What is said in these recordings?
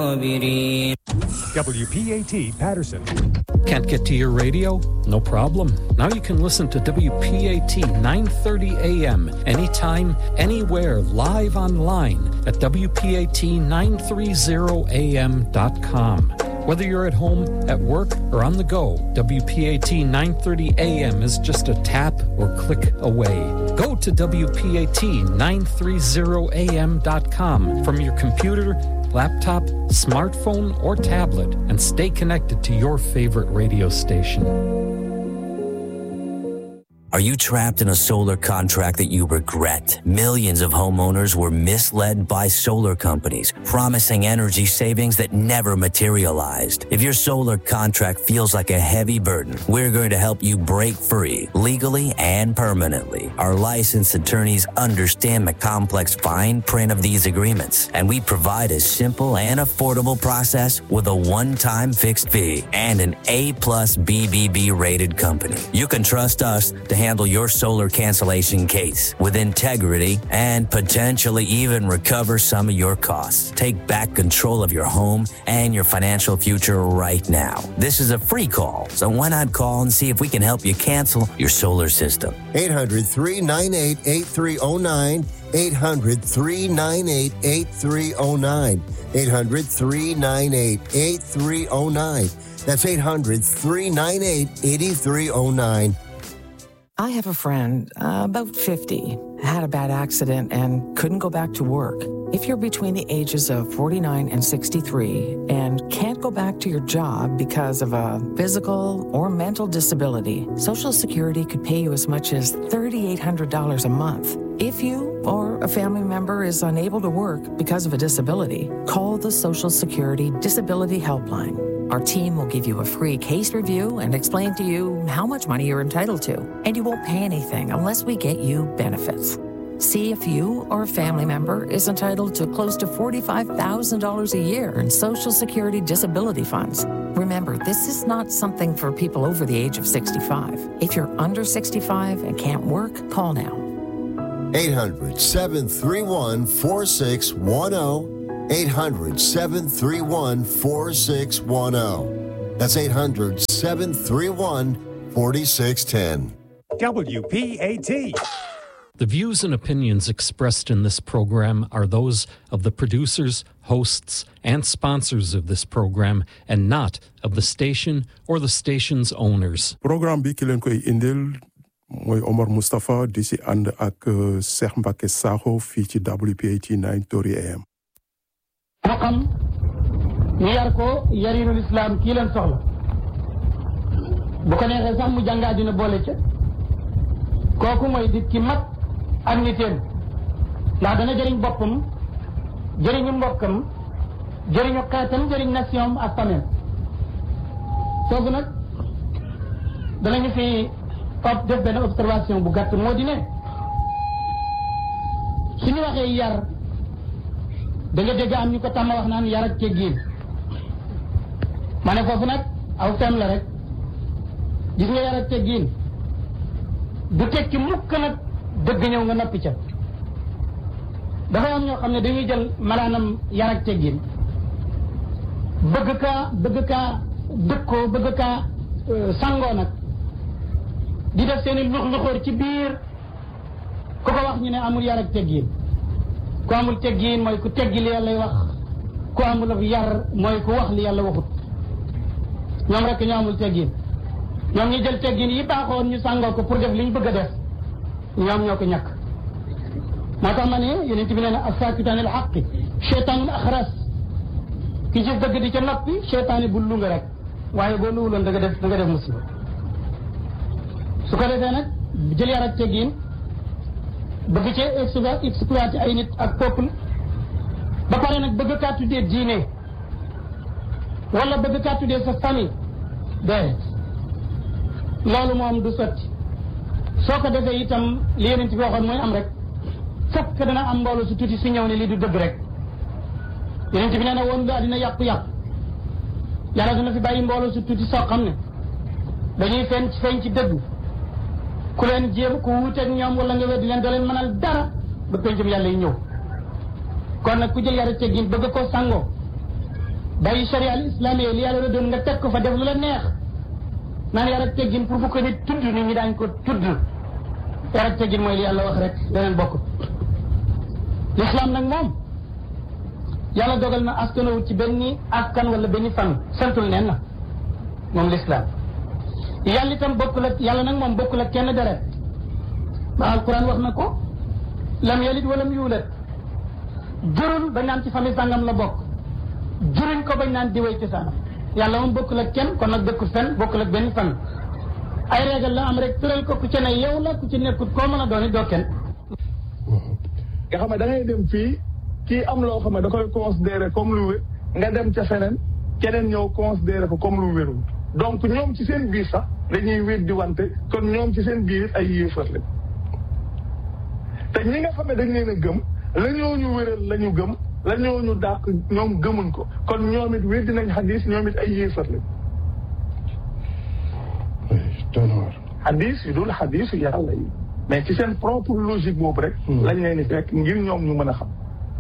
الصابرين WPAT Patterson. Can't get to your radio? No problem. Now you can listen to WPAT 930 AM anytime, anywhere, live online at WPAT930AM.com. Whether you're at home, at work, or on the go, WPAT 930 AM is just a tap or click away. Go to WPAT930AM.com from your computer, laptop, smartphone, or tablet and stay connected to your favorite radio station. Are you trapped in a solar contract that you regret? Millions of homeowners were misled by solar companies, promising energy savings that never materialized. If your solar contract feels like a heavy burden, we're going to help you break free legally and permanently. Our licensed attorneys understand the complex fine print of these agreements, and we provide a simple and affordable process with a one-time fixed fee and an A plus BBB rated company. You can trust us to handle your solar cancellation case with integrity and potentially even recover some of your costs. Take back control of your home and your financial future right now. This is a free call, so why not call and see if we can help you cancel your solar system? 800 398 8309. 800 398 8309. 800 398 8309. That's 800 398 8309. I have a friend, uh, about 50, had a bad accident and couldn't go back to work. If you're between the ages of 49 and 63 and can't go back to your job because of a physical or mental disability, Social Security could pay you as much as $3,800 a month. If you or a family member is unable to work because of a disability, call the Social Security Disability Helpline. Our team will give you a free case review and explain to you how much money you're entitled to. And you won't pay anything unless we get you benefits. See if you or a family member is entitled to close to $45,000 a year in Social Security disability funds. Remember, this is not something for people over the age of 65. If you're under 65 and can't work, call now. 800 731 4610. 800 731 4610. That's 800 731 4610. WPAT. The views and opinions expressed in this program are those of the producers, hosts, and sponsors of this program and not of the station or the station's owners. programme bi ki leen koy indil mooy Omar Moustapha di si ànd ak euh, Cheikh Mbacke Sakho fii ci WPAT 930 AM. moo xam ñu yar ko yarinul islam kii leen soxla bu ko neexee sax mu jàngaa dina boole ca kooku mooy di ki mat ak nitéem ndax dana jëriñ boppam jëriñu mbokkam jëriñu xeetam jëriñ nation ak famille foofu nag danañu fi ob def benn observation bu gàtt moo di ne suñu waxee yar da nga dégg am ñu ko tàmm wax naan yar ak teggin ma ne foofu nag aw fem la rek gis nga yar ak teggin du tekki mukk nag dëgg ñëw nga noppi ca dafa am ñoo xam ne dañuy jël malaanam yar ak teggin bëgg kaa bëgg kaa dëkkoo bëgg kaa sangoo nag di def seen i lux luxóor ci biir ku ko wax ñu ne amul yar ak teggin ku amul teggin mooy ku teggi li yàlla wax ku amul ab yar mooy ku wax li yàlla waxut ñoom rek ñoo amul teggin ñoom ñu jël teggin yi baaxoon ñu sàngoo ko pour def li ñu bëgg a def ñoom ñoo ko ñàkk moo tax ma ne yeneen bi nee na asaakitaan al xaqi cheytaanul axras ki ci dëgg di ca noppi cheytaani bu lu nga rek waaye boo luwuloon da nga def da nga def musiba su ko defee nag jël yar ak teggin bëgg cee explo- exploité ay nit ak peuple ba pare nag bëgg kaa tuddee diine wala bëgg kaa tuddee sa famille déedéet loolu moom du sotti soo ko defee itam li yeneen bi waxoon mooy am rek fekk dana am mbooloo su tuuti si ñëw ne lii du dëgg rek yeneen bi nee na woon daa dina yàqu-yàqu yàlla dina fi bàyyi mbooloo su tuuti soo xam ne dañuy feeñ feeñ ci dëgg ku leen jéem ku wuuteeg ñoom wala nga weddi leen doo leen mënal dara ba pencum yàlla yi ñëw kon nag ku jël yara teggin bëgg koo sangoo bàyyi sharia al islamiyya li yàlla la doon nga teg ko fa def lu la neex naan yar ak teggin pour bu ko nit tudd nit ñi daañ ko tudd yar ak teggin mooy li yàlla wax rek leneen bokk l'islam nag moom yàlla dogal na askanawut ci benn askan wala benn fan santul nen na moom l'islam yàlla itam bokkul ak yàlla nag moom bokkul ak kenn deret ba alquran wax na ko lam yalit walam yuulat jurul bañ naan ci famille sàngam la bokk juruñ ko bañ naan diwee ci saanam yàlla moom bokkul ak kenn kon nag dëkkul fenn bokkul ak benn fan ay régal la am rek tëral ko ku ci ne yow la ku ci nekkut koo mën a doon it doo kenn nga xam ne da ngay dem fii kii am loo xam ne da koy considéré comme lu wér nga dem ca feneen keneen ñëw considéré ko comme lu wérul donc ñoom ci seen biir sax dañuy wéet di wante kon ñoom ci seen biir ay yéefar lañ te ñi nga xam ne dañ leen a gëm la ñoo ñu wéral la ñu gëm la ñoo ñu dàq ñoom gëmuñ ko kon ñoom it wéddi nañ xadis ñoom it ay yéefar lañ xadis yu dul xadis yu yàlla yi mais ci seen propre logique boobu rek lañ leen di fekk ngir ñoom ñu mën a xam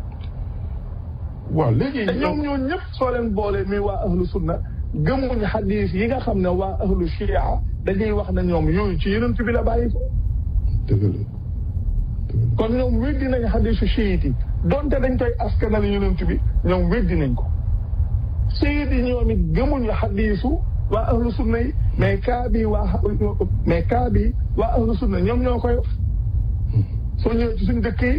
waaw léegi te ñoom ñoo ñëpp soo leen boolee muy waa ahlu sunna gëmuñ xadis yi nga xam ne waa ahlu chia dañuy wax ne ñoom yooyu ci yonent bi la bàyyi ko dëgg la kon ñoom weddi nañ xadisu chiite yi donte dañ koy askanal yonent bi ñoom weddi nañ ko chiite yi ñoom it gëmuñu xadisu waa ahlu sunna yi mais kaa bi waa mais kaa bi waa ahlu sunna ñoom ñoo koy wax soo ñëwee ci suñ dëkk yi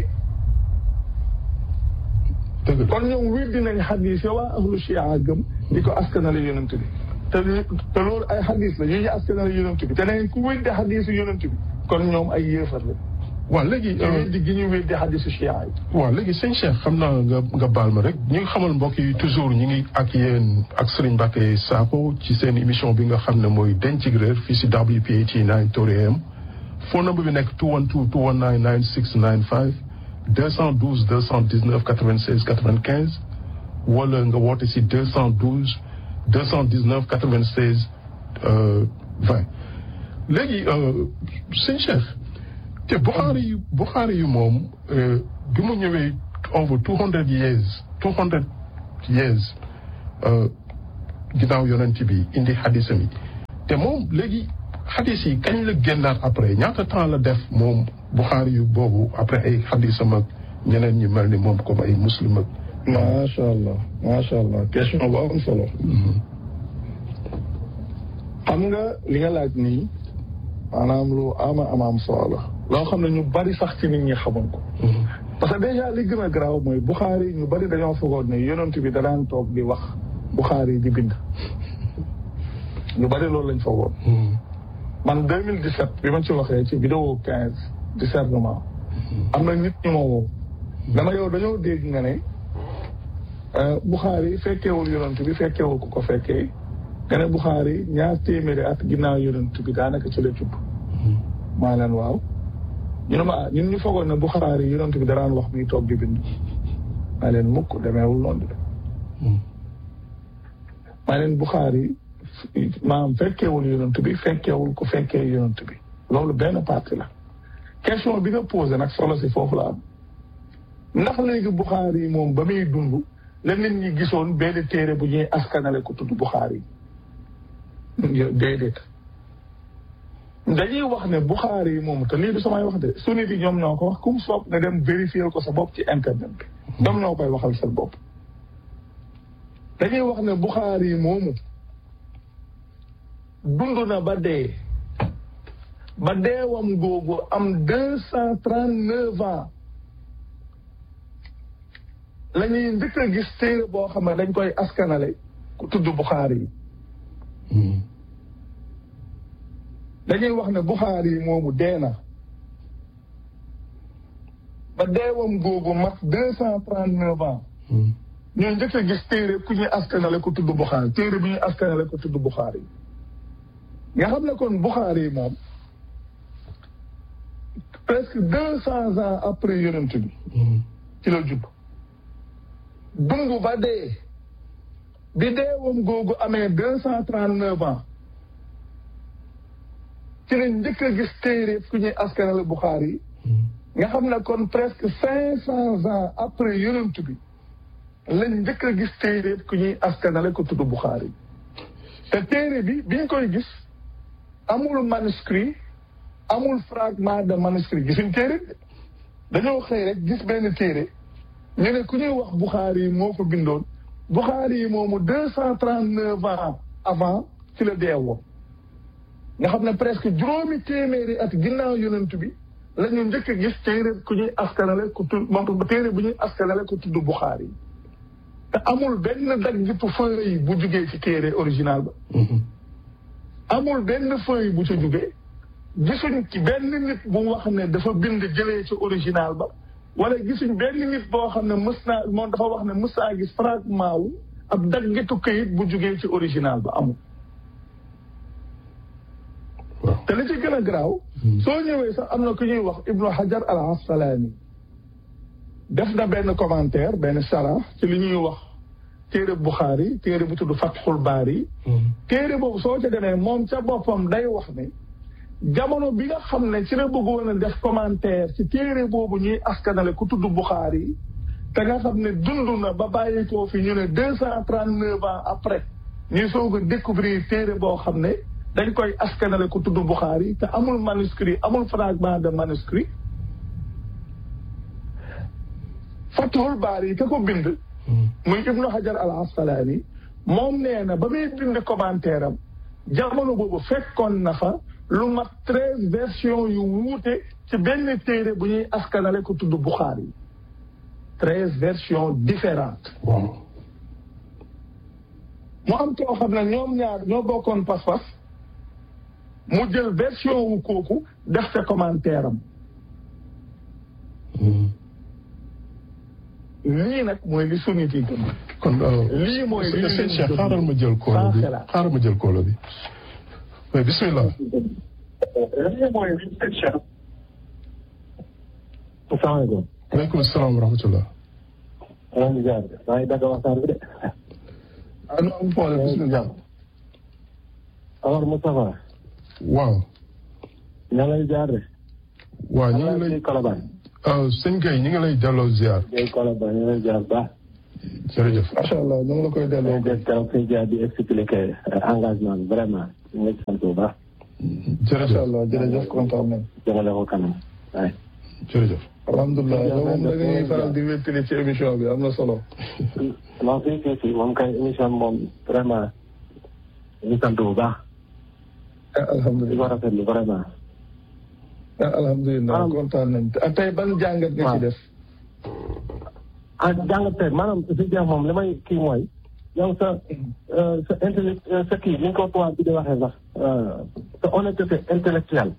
dëgg la kon ñoom weddi nañ xadis yi waa ahlu chia gëm di ko askanale yonent bi te te loolu ay xadis la yu ñu askanale yonent bi te neen ku weddi xadisu yonent bi kon ñoom ay yéefar la waaw léegi te weddi gi ñu weddi xadisu chia yi waaw léegi sëñ Cheikh xam naa nga nga baal ma rek ñu ngi xamal mbokk yi toujours ñu ngi ak yéen ak Serigne Mbacké Sakho ci seen émission bi nga xam ne mooy Dencig Réer fii si WPAT 9 Tori AM phone number bi nekk 212 219 9695 212 219 96 95 wala nga woote si 212 219 96 20 léegi sëñ Cheikh te Buxaari yu Buxaari yu moom bi mu ñëwee over two hundred years two hundred years ginnaaw yonent bi indi xadisam yi te moom léegi xadis yi kañ la génnaat après ñaata temps la def moom Buxaari yu boobu après ay xadisam ak ñeneen ñi mel ni moom comme ay muslim ak. macha allah macha allah question bu am solo. xam nga li nga laaj nii maanaam lu ama ama am solo la. loo xam ne ñu bari sax ci nit ñi xamoon ko. parce que déjà li gën a garaaw mooy Buxaari ñu bari dañoo fogoon ne yonent bi danaan toog di wax Buxaari di bind. ñu bari loolu lañ fogoon. man 2017 bi ma ci waxee ci vidéo 15 discernement. am na nit ñu ma woo. dama yow dañoo dégg nga ne Buxaari fekkeewul yonent bi fekkeewul ku ko fekkee nga ne Buxaari ñaar téeméeri at ginnaaw yonent bi daanaka ci la jubb. maa leen waaw. ñu ne ma ah ñun ñu fogoon ne Buxaari yonent bi daraan wax muy toog di bind. maa leen mukk demeewul noonu de. maa leen Buxaari maam fekkeewul yonent bi fekkeewul ku fekkee yonent bi loolu benn partie la. question bi nga posé nag solo si foofu la am. ndax léegi Buxaari yi moom ba muy dund la nit ñi gisoon benn téere bu ñuy askanale ko tudd Buxaari yi déedéet dañuy wax ne Buxaari yi moom te lii du samay wax de sunni bi ñoom ñoo ko wax kum soob nga dem vérifier ko sa bopp ci internet bi ñoom ñoo koy waxal seen bopp dañuy wax ne Buxaari yi moomu dund na ba dee ba deewam googu am deux cent trente neuf ans la ñuy njëkk a gis téere boo xam ne dañ koy askanale ku tudd Buxaari yi dañuy wax ne Buxaari yi moomu dee na ba deewam googu mat deux cent trente neuf ans ñoo njëkk a gis téere ku ñuy askanale ku tudd Buxaari téere bi ñuy askanale ku tudd Buxaari yi nga xam ne kon Buxaari yi moom presque deux cents ans après yonent bi ci la judd dund ba dee bi deewam googu amee deux cent trente neuf ans ci la njëkk a gis téere ku ñuy askanale Buxaari yi nga xam ne kon presque cinq cents ans après yonent bi lañ njëkk a gis téere ku ñuy askanale ko tudd Buxaari te téere bi biñ koy gis amul manuscrit amul fragment de manuscrit gisuñ téere bi dañoo xëy rek gis benn téere ñu ne ku ñuy wax Buxaari yi moo ko bindoon Buxaari yi moomu deux cent trente neuf ans avant ci la deewoo nga xam ne presque juróomi téeméeri at ginnaaw yonent bi la ñu njëkk a gis téere ku ñuy askanale ku tudd moom téere bu ñuy askanale ku tudd Buxaari yi te amul benn daggitu feuille bu jugee ci téere original ba amul benn feuille bu ca jugee gisuñ ci benn nit bu wax ne dafa bind jëlee ci original ba wala gisuñ benn nit boo xam ne mës naa moom dafa wax ne mës naa gis fragment wu ab daggitu këyit bu jugee ci original ba amul te li ci gën a garaaw soo ñëwee sax am na ku ñuy wax ibnu hajar al asqalaani def na benn commentaire benn sara ci li ñuy wax téere Buxaari téere bu tudd Fatxul Baari téere boobu soo ca demee moom ca boppam day wax ne jamono bi nga xam ne ci la bëggoon a def commentaire ci téere boobu ñuy askanale ku tudd Buxaari te nga xam ne dund na ba bàyyi koo fi ñu ne deux cent trente neuf ans après ñuy soog a découvrir téere boo xam ne dañ koy askanale ku tudd Buxaari te amul manuscrit amul fragment de manuscrit Fatxul Baari ka ko bind muy Ibnu Hajar al Asqalaani moom nee na ba muy bind commentaire am jamono boobu fekkoon na fa lu mat treize version yu wuute ci benn téere bu ñuy askanale ko tudd Buxaari treize versions différentes mu am koo xam ne ñoom ñaar ñoo bokkoon pas-pas mu jël version wu kooku def ca commentaire am lii nag mooy li sunnit yi gëm kon lii mooy li sëñ Cheikh xaaral ma jël koolo bi xaaral ma jël koolo bi mais bismillah lii mooy li sëñ Cheikh asalaamaaleykum. waaleykum salaam wa rahmatullah. maa ngi jaar maa ngi dagg waxtaan bi de. ah non am problème bismillah. alors Moustapha. waaw. ña lay jaar de. waaw ñu ngi lay Colobane. sëñ Gueye ñu ngi lay delloo ziar. Gueye Colobane ñu ngi lay jaar baax. jërëjëf. macha allah ñu ngi la koy delloo. ñu ngi keroog sëñ jaar di expliquer engagement bi vraiment ñu ngi sant bu baax. jërëjëf macha allah jërëjëf kontaan nañ. jëmale ko kanam waay. jërëjëf. alhamdulilah yow moom da ngay faral di wéttali ci émission bi am na solo. non fii fii fii moom kay émission moom vraiment ñu sant bu baax. di ko alhamdulilah rafetlu vraiment. alhamdulilah kontaan nañ te tey ban jàngat nga ci def. ah jàngat tey maanaam si jeex moom li may kii mooy yow sa sa intellect sa kii ni nga ko tubaab bi di waxee sax sa honnêteté intellectuelle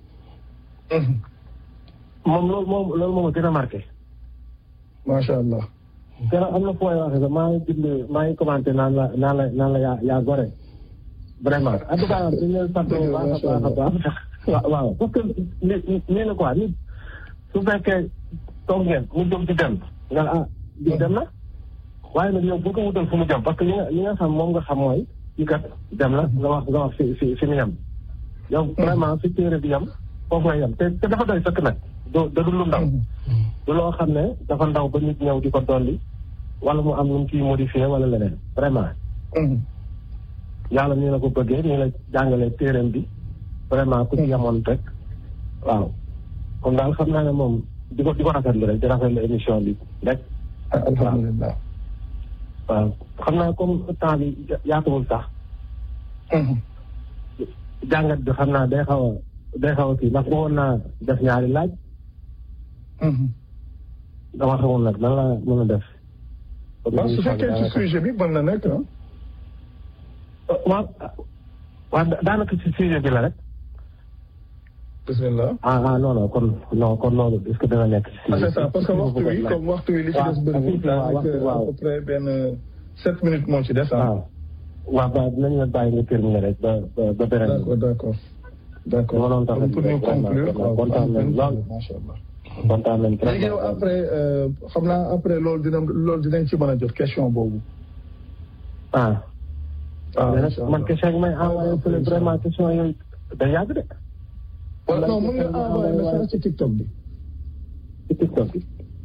moom loolu moom loolu moom a gën a marqué. macha allah. gën a am na fooy waxee sax maa ngi bind maa ngi commenté naan la naan la naan la yaa yaa gore. vraiment en tout cas dañu leen sant bu baax a baax a baax. waaw waaw parce que nit nii la quoi nit su fekkee toog ngeen mu jóg di dem nga ah di dem na waaye nag yow bu ko wutal fu mu jëm parce que li nga li nga xam moom nga xam mooy kii kat dem na nga wax nga wax fi fi fi mu yem. yow vraiment fi téere bi yem foofu nga yem te te dafa doy sëkk nag du da du lu ndaw. du loo xam ne dafa ndaw ba nit ñëw di ko dolli wala mu am lu mu ciy modifié wala leneen vraiment. yàlla nii la ko bëggee nii la jàngalee téereem bi. vraiment ku ci yemoon rek waaw kon daal xam naa ne moom di ko di ko rafetlu rek di rafetlu émission bi rek. alhamdulilah. waaw xam naa comme temps bi yaatuwul sax. jàngat bi xam naa day xaw a day xaw a kii ndax bëggoon naa def ñaari laaj. dama xamul nag nan la mën a def. waaw su fekkee ci sujet bi mën na nekk ah. waaw waaw daanaka ci sujet bi la rek. bismillah. ah ah non non kon non kon loolu est-ce que dana nekk ci ah c'est ça parce que waxtu wi comme waxtu wi li ci des bëriwul daanaka à peu près benn sept minutes moo ci des ah. waaw waaw waaw dinañu la bàyyi nga terminer rek ba ba ba beneen. d'accord d'accord d'accord ma doon tax pour ñu conclure quoi kontaan nañ lool macha allah. kontaan nañ léegi yow après xam naa après loolu dina loolu dinañ ci mën a jot question boobu. ah. ah mais nag man question yi may envoyé fële vraiment question yooyu day yàgg de. wala non mën nga envoyé message ci TikTok bi. ci TikTok bi.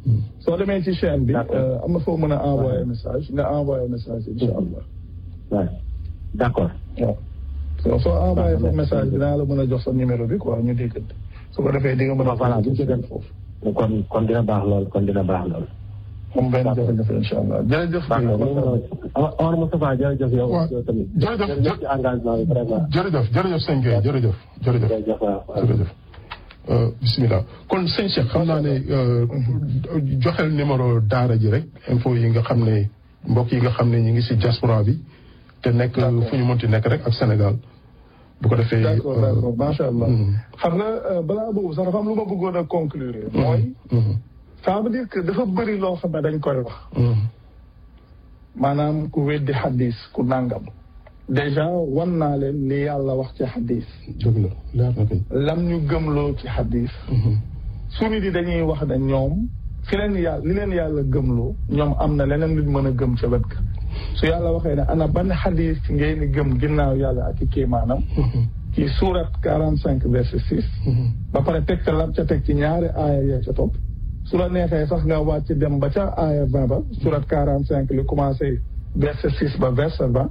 soo demee ci chaîne bi am na foo mën a envoyer message nga envoyer message incha allah waaw d'accord waaw soo soo envoyé sa message dinaa la mën a jox sa numéro bi quoi ñu déggante su ko defee di nga mën a voilà bu ci dem foofu kon kon dina baax lool kon dina baax lool moom benn jafe-jafe incha allah jërëjëf Omar Moustapha jërëjëf yow yow tamit jërëjëf jërëjëf ci engagement bi vraiment jërëjëf jërëjëf sëñ Gueye jërëjëf jërëjëf jërëjëf waaw jërëjëf bisimilah kon sëñ Cheikh xam naa ne joxel numéro daara ji rek info yi nga xam ne mbokk yi nga xam ne ñu ngi si diaspora bi te nekk fu ñu mënti nekk rek ak Sénégal bu ko defee d'accord d'accord macha allah xam nga balaa boobu sax dafa am lu ma bëggoon a conclure mooy ça veut dire que dafa bëri loo xam ne dañ koy wax maanaam ku weddi xadis ku nàngam déjà wan naa leen li yàlla wax ci xadis dëgg la leer na kay lam ñu gëmloo ci xadis suñu di dañuy wax ne ñoom fi leen yàlla li leen yàlla gëmloo ñoom am na leneen luñ mën a gëm ca wet ga su yàlla waxee ne ana ban xadis ngeen di gëm ginnaaw yàlla ak i kéemaanam ci surat quarante cinq verset six ba pare teg ca lam ca teg ci ñaari aaya yee ca topp su la neexee sax nga wàcc dem ba ca aaya vingt ba surat quarante cinq li commencé verset six ba verset ba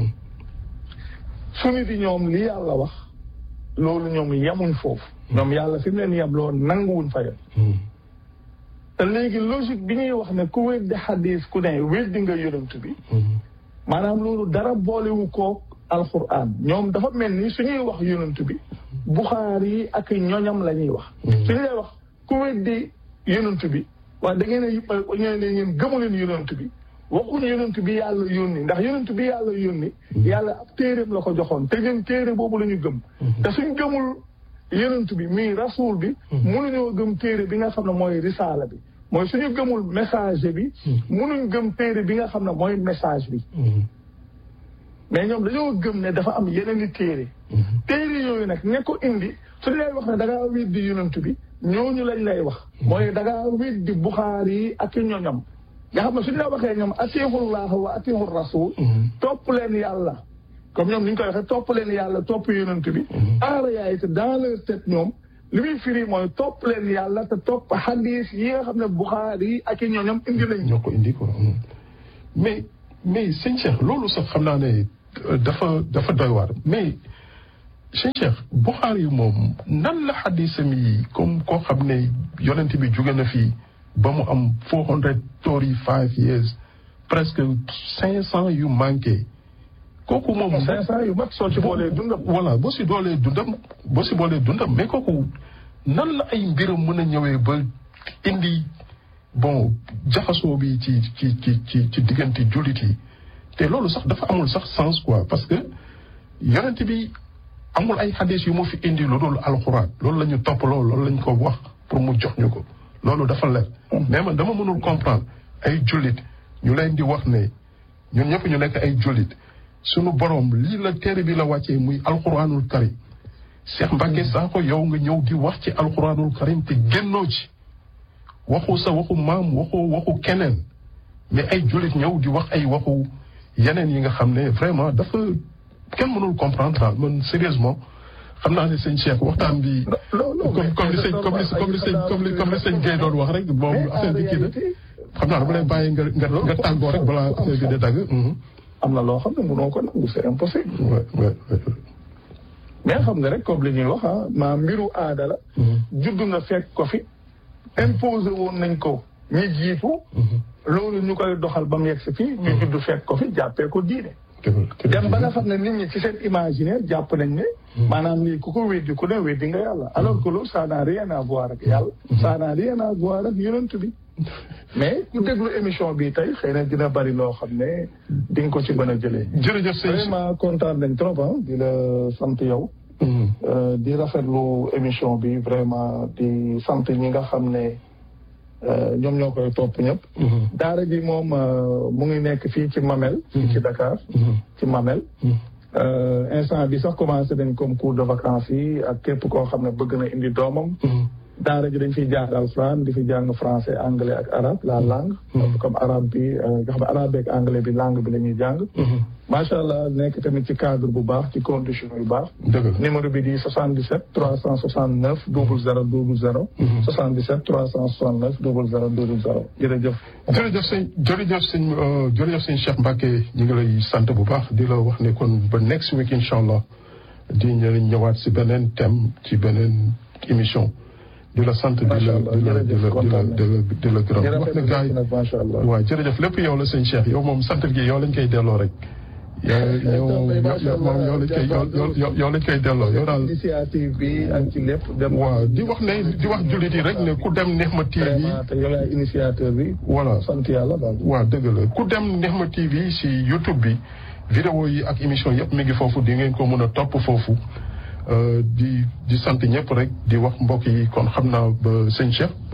suñu di ñoom li yàlla wax loolu ñoom yemuñ foofu ñoom yàlla fi mu leen yebloo nanguwuñ fa yem te léegi logique bi ñuy wax ne ku weddi xadis ku ne weddi nga yonent bi maanaam loolu dara boolewu koog alquran ñoom dafa mel ni suñuy wax yonent bi buxaar yi ak ñoñam la ñuy wax suñu lay wax ku weddi yonent bi waaye da ngeen a ñoo ne ngeen gëmu leen yonent bi waxuñu yonent bi yàlla yónni ndax yonent bi yàlla yónni yàlla ab téeréem la ko joxoon te ñun téere boobu la ñu gëm te suñ gëmul yonent bi mii rasul bi mënuñoo gëm téere bi nga xam ne mooy risaala bi mooy suñu gëmul message bi mënuñ gëm téere bi nga xam ne mooy message bi mais ñoom dañoo gëm ne dafa am yeneen i téere téere yooyu nag ne ko indi suñu lay wax ne da ngaa weddi yonent bi ñooñu lañ lay wax mooy da ngaa weddi buxaar yi ak ñoñam nga xam ne suñu la waxee ñoom atiixullah wa atiixu rasul topp leen yàlla comme ñoom ni ñu koy waxee topp leen yàlla topp yonent bi en réalité dans leur tête ñoom li muy firi mooy topp leen yàlla te topp hadis yi nga xam ne buxaar yi ak ñoñam indi lañ ñoo ko indi quoi mais mais sëñ Cheikh loolu sax xam naa ne dafa dafa doy waar mais sëñ Cheikh buxaar yi moom nan la hadisam yi comme koo xam ne yonent bi jóge na fii ba mu am four hundred thirty five years presque cinq cent yu manqué kooku moom cinq cent yu mag soo ci boolee dundam voilà boo si doolee dundam boo si boolee dundam mais kooku nan la ay mbiram mën a ñëwee ba indi bon jaxasoo bi ci ci ci ci ci diggante jullit yi te loolu sax dafa amul sax sens quoi parce que yonent bi amul ay xadis yu mu fi indi lu dul alxuraan loolu la ñu topp loolu loolu la ñu ko wax pour mu jox ñu ko loolu dafa leer mais man dama mënul comprendre ay jullit ñu leen di wax ne ñun ñëpp ñu nekk ay jullit sunu borom lii la téere bi la wàccee muy alxuraanul karim Cheikh Mbacke Sakho yow nga ñëw di wax ci alxuraanul karim te génnoo ci waxu sa waxu maam waxu waxu keneen mais ay jullit ñëw di wax ay waxu yeneen yi nga xam ne vraiment dafa kenn mënul comprendre daal man sérieusement xam naa ne sëñ Cheikh waxtaan bi. comme comme li sëñ comme li comme li sëñ comme li comme li sëñ Guèye doon wax rek moom affaire bi kii na xam naa dama lay bàyyi nga nga nga tàggoo rek balaa affaire bi di dagg. am na loo xam ne mënoo ko nangu c'est impossible. ouais ouais mais xam nga rek comme li ñuy wax ah maa mbiru aada la. judd nga fekk ko fi. imposé woon nañ ko ñi jiitu. loolu ñu koy doxal ba mu yegg si fii. ñu judd fekk ko fi jàppee ko diine. dem ba nga xam ne nit ñi ci seen imaginaire jàpp nañ ne. maanaam lii ku ko weddi ku ne weddi nga yàlla. alors que loolu ça n'a rien à voir ak yàlla. ça n'a rien à voir ak yonent bi. mais ku déglu émission bi tey xëy na dina bari loo xam ne di nga ko ci mën a jëlee. jërëjëf sëñ vraiment kontaan nañ trop ah di la sant yow. di rafetlu émission bi vraiment di sant ñi nga xam ne ñoom ñoo koy topp ñëpp. daara ji moom mu ngi nekk fii ci Mamel. fii ci Dakar. ci Mamel. instant bi sax commencé nañ comme cours de vacances yi ak képp koo xam ne bëgg na indi doomam. daara ji dañ fiy jàng alxuraan di fi jàng français anglais ak arabe la langue comme arabe bi nga xam ne arabe ak anglais bi langue bi la ñuy jàng macha allah nekk tamit ci cadre bu baax ci condition yu baax numéro bi di 77 369 00 00 77 369 00 00 jërëjëf jërëjëf sëñ jërëjëf sëñ jërëjëf sëñ Cheikh Mbacke ñu ngi lay sant bu baax di la wax ne kon ba next week incha allah di ñëwaat si beneen thème ci beneen émission di la sant di la di la di la di la di la gërëm wax na gars yi waaw jërëjëf lépp yow la sëñ Cheikh yow moom sant gi yow lañ koy delloo rek yow moom yow lañ koy yow lañ koy delloo yow daal initiative bi ak ci lépp dem waaw di wax ne di wax jullit yi rek ne ku dem Nihma TV te yow yaay initiateur bi voilà sant yàlla daal waaw dëgg la ku dem Nihma TV si YouTube bi vidéo yi ak émission yëpp mi ngi foofu di ngeen ko mën a topp foofu di di sant ñëpp rek di wax mbokk yi kon xam naa ba sëñ Cheikh